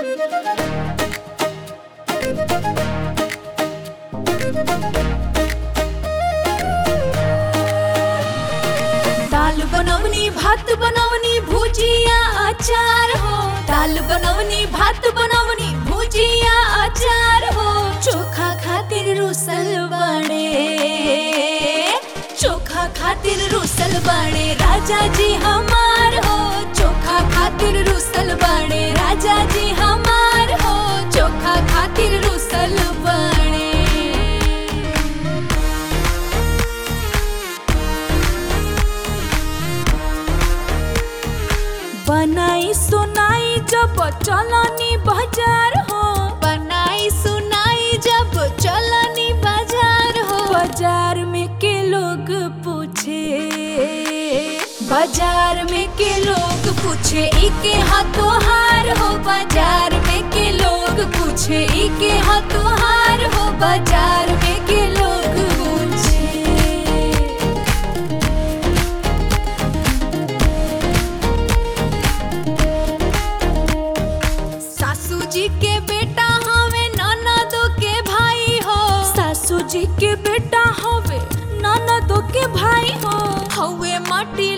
दाल बनवनी भात बनवनी भुजिया अचार हो दाल बनवनी भात बनवनी भुजिया अचार हो चोखा खातिर रुसल बड़े चोखा खातिर रुसल बड़े राजा जी हमार हो चोखा खातिर रुसल बड़े राजा जी हमार हो चोखा खातिर रुसल बड़े बनाई सुनाई जब चलनी बाजार हो बनाई सुनाई जब चलनी बाजार हो बाजार में के लोग पूछे बाजार में के लोग पूछे इके हाथों हार हो बाजार में के लोग पूछे इके हाथों हार हो बाजार में के लोग पूछे सासू जी के बेटा हवे ननदो के भाई हो सासू जी के बेटा हवे ननदो के भाई हो हवे माटी